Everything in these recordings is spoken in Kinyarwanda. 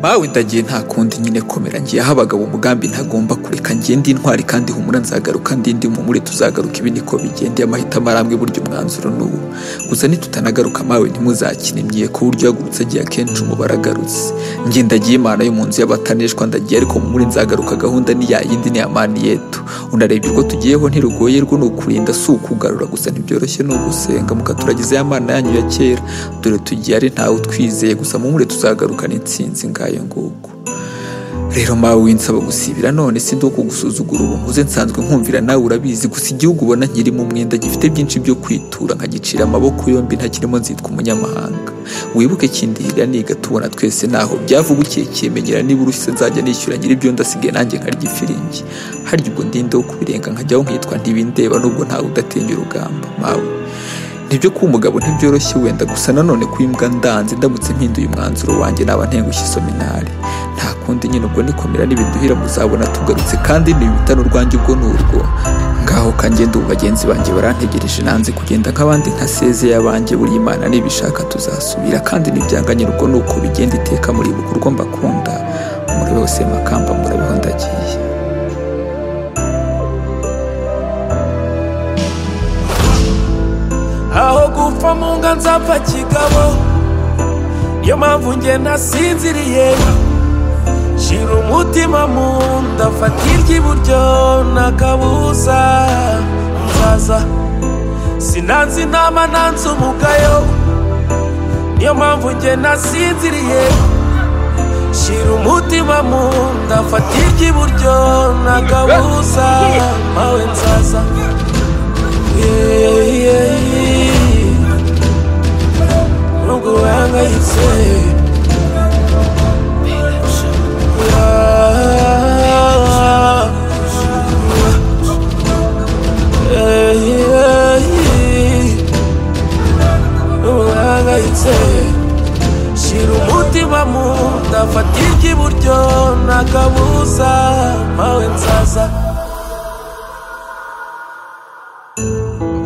mawe ndagiye nta kundi nyine komera ngiye aho abagabo umugambi ntagomba kureka ngende intwari kandi humura nzagaruka ndindi mumure tuzagaruka ibi niko bigendeye amahitamo arambwe burya umwanzuro n'ubu gusa nitutanagaruka mawe ntimuzakine ku buryo yagurutse agiye akenshi umubare agarutse njye ndagiye imana yo mu nzu y'abataneshwa ndagiye ariko mumure nzagaruka gahunda ni yindi ni amani yetu unareba urwo tugiyeho ntirugoye rwo ni ukurinda si ukugarura gusa ntibyoroshye ni ugusenga mukaturagize ya mana yanyu ya kera dore tugiye ari ntawe utwizeye gusa mumure tuzagarukana intsinzi ngayo nguko rero mawe winsaba gusibira none si ndo kugusuzugura ubu nguze nsanzwe nkumvira nawe urabizi gusa igihugu ubona nkirimo umwenda gifite byinshi byo kwitura nkagicira amaboko yombi ntakirimo nzitwa umunyamahanga wibuke kindihira niga tubona twese naho byavugukiye kimenyera niba urushyize nzajya nishyura nyiri ibyo ndasigaye nanjye nkarya ifiringi harya ubwo ndinde wo kubirenga nkajyaho nkitwa ntibindeba nubwo ntawe udatinya urugamba mawe nibyo kuba umugabo ntibyoroshye wenda gusa nanone ko imbwa ndanze ndamutse mpinduye umwanzuro wanjye naba ntengushye isominari nta kundi nyine ubwo nikomera n'ibiduhira muzabona tugarutse kandi ntibitane urwanjye ubwo ni urwo ngaho kangenda ubu bagenzi banjye barantegereje nanze kugenda nk'abandi ntasezeye abanjye buri imana nibishaka tuzasubira kandi ntibyanganye urwo ni uko bigenda iteka muri bukurwa mbakunda muri wese makamba murabeho ndagiye aho gupfa mu nga nzapfa kigabo niyo mpamvu njye nasinziriye shira umutima mu nda fata iry'iburyo n'akabuza nzaza sinanze inama nanze umugayo niyo mpamvu njye nasinziriye shira umutima mu nda fata iry'iburyo n'akabuza mawe nzaza yeah, yeah, yeah. nubwo uhangayitse Yeah. Yeah, yeah, yeah. nubwo uhangayitse shira umutima mu nda fata iry'iburyo n'akabuza mawe nzaza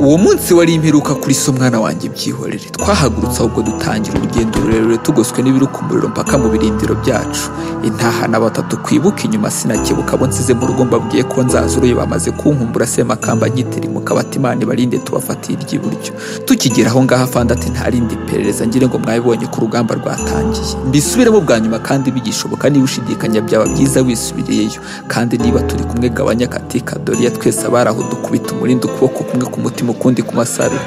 uwo munsi wari imperuka kuri so mwana wanjye byihorere twahagurutse ahubwo dutangira urugendo rurerure tugoswe n'ibiruka umuriro mpaka mu birindiro byacu intahana batatu kwibuka inyuma sinakebuka abo nsize mu rugo mbabwiye ko nzazuruye bamaze kunkumbura semakamba nyitirimuka batimana barinde tubafatire iry'iburyo tukigera aho ngaho afande ati ntarindi iperereza ngire ngo mwabibonye ko urugamba rwatangiye mbisubiremo bwa nyuma kandi bigishoboka niba ushidikanya byaba byiza wisubiriyeyo kandi niba turi kumwe gabanya katika doriya twese abari aho dukubita umurindi ukuboko kumwe ku mutima ukundi ku masarudi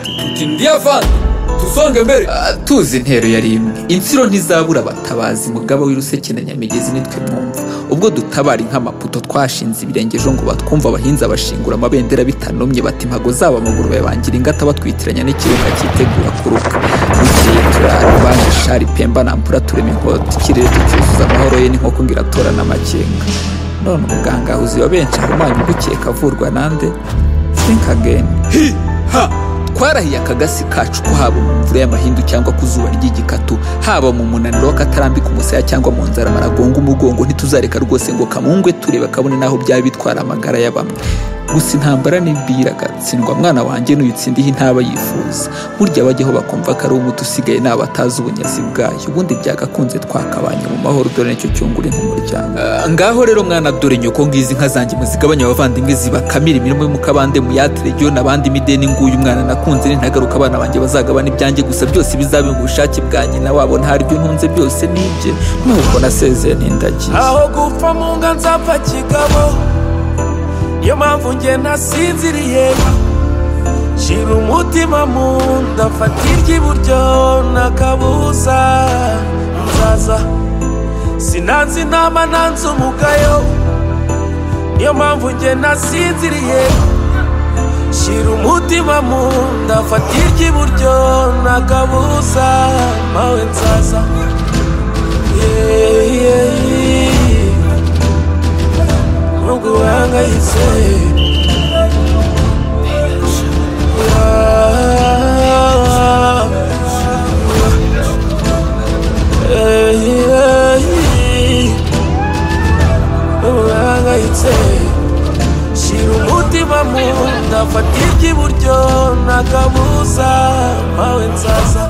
tusonge mbere Ah, tuzi intero yari imwe insiro ntizabura abatabazi mugaba w'iruseke na nyamigezi nitwe mwumva ubwo dutabara nk'amaputo twashinze ibirenge ejo ngo batwumva abahinzi abashingura amabendera bitanomye bati impago zabo amaguru bayabangira ingata batwitiranya n'ikirunga cyitegura kuruka bukeye turara banki shari pemba nampura turema inkota ikirere tucyuzuza amahoro ye n'inkoko ngo iratorana amakenga none umuganga uzi wa benshi ahumanya ugukeka avurwa nande think again twarahiye akagasi kacu ko haba mu mvura y'amahindu cyangwa ku zuba ry'igikatu haba mu munaniro w'akatarambika umusaya cyangwa mu nzara maragonga umugongo ntituzareka rwose ngo kamungwe tureba kabone n'aho byaba bitwara amagara ya bamwe gusa intambara nibwiraga tsindwa mwana wanjye n'uyitsindiho intaba yifuza burya bajyaho bakumva ko ari umuti usigaye ni abatazi ubunyazi bwayo ubundi byagakunze twakabanye mu mahoro dore nicyo cyungura nk'umuryango Ah, ngaho rero mwana dore nyoko ngizi inka zanjye muzigabanya abavandimwe zibakamira imirimo yo mu kabande muyatire ryo n'abandi mideni nguyu umwana nakunze ntagaruka abana banjye bazagabana ibyanjye gusa byose bizabe mu bushake bwanjye na wabo ntaryo ntunze byose nibye nuko nasezeye n'indagiye aho gupfa mu nga nzapfa kigabo niyo mpamvu njye nasinziriye shira umutima mu nda fata iry'iburyo n'akabuza nzaza sinanze inama nanze umugayo niyo mpamvu njye nasinziriye shira umutima mu nda fata iry'iburyo n'akabuza mawe nzaza yeah, yeah, yeah. nubwo uhangayitse Ah, eh, yeah, yeah. nubwo uhangayitse shira umutima mu nda fata iry'iburyo n'akabuza mawe nzaza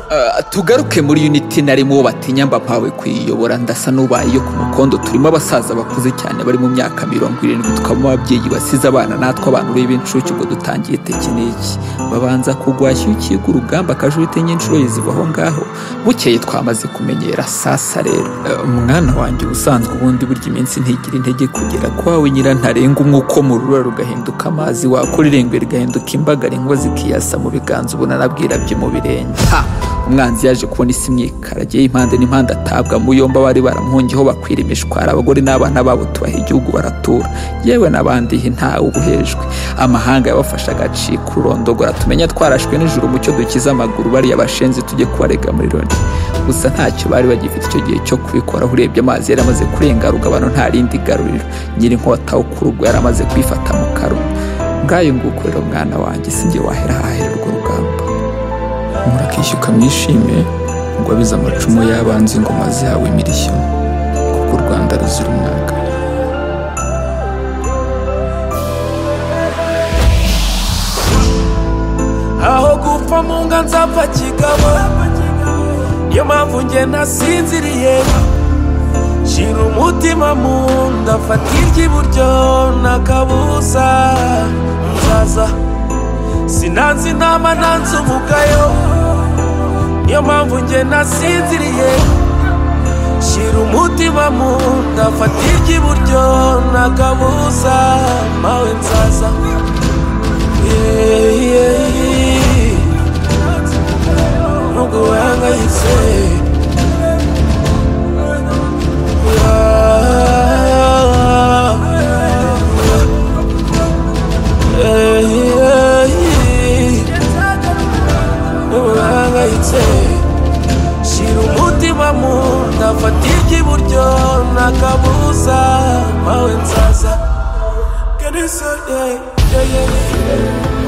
Ah, tugaruke muri unity narimo batinya mpawe kuyiyobora ndasa n'ubaye iyo ku mukondo turimo abasaza bakuze cyane bari mu myaka mirongo irindwi tukabamo ababyeyi basize abana natwe abantu b'incuke ubwo dutangiye tekiniki babanza kugwashya ukiga urugamba akajurite nyinshuro zibaho ngaho bukeye twamaze kumenyera sasa rero Ah, mwana wanjye ubusanzwe ubundi burya iminsi ntigira intege kugera kwawe nyirantarengwa umwuka wo mu rubura rugahinduka amazi wakora irengwe rigahinduka imbagara inkuba zikiyasa mu biganza ubunarabwira byo mu birenge ha! umwanzi yaje kubona isi imyikaragiye impande n'impande atabwa mu yombi abari baramuhungiyeho bakwira imishwara abagore n'abana babo tubaha igihugu baratura yewe n'abandihi ntawe ubuhejwe amahanga yabafashe agacika ururondogora tumenya twarashwe n'ijuru umucyo dukize amaguru bariya bashenzi tujye kubarega muri loni gusa ntacyo bari bagifite icyo gihe cyo kubikoraho urebye amazi yari amaze kurenga rugabano nta rindi garuriro nyirinkota wo kuri ubwo yari amaze kwifata mu karuma ngayo nguko rero mwana wanjye sinjye wahera hahera urwo rugamba murakishyuka mwishime ngo abize amacumu y'abanzi ingoma zabo imirishyo kuko u rwanda ruzira umwaka aho gupfa mu nga nzapfa kigabo niyo mpamvu njye nasinziriye shira umutima mu nda fata iry'iburyo n'akabuza nzaza sinanze inama nanze umugayo niyo mpamvu njye nasinziriye shira umutima mu nda fata iry'iburyo n'akabuza mawe nzaza yeah, yeah, yeah. nubwo wahangayitse nubwo wahangayitse shira umutima mu nda fata iry'iburyo n'akabuza mawe nzaza Can you say yeah, yeah, yeah, yeah.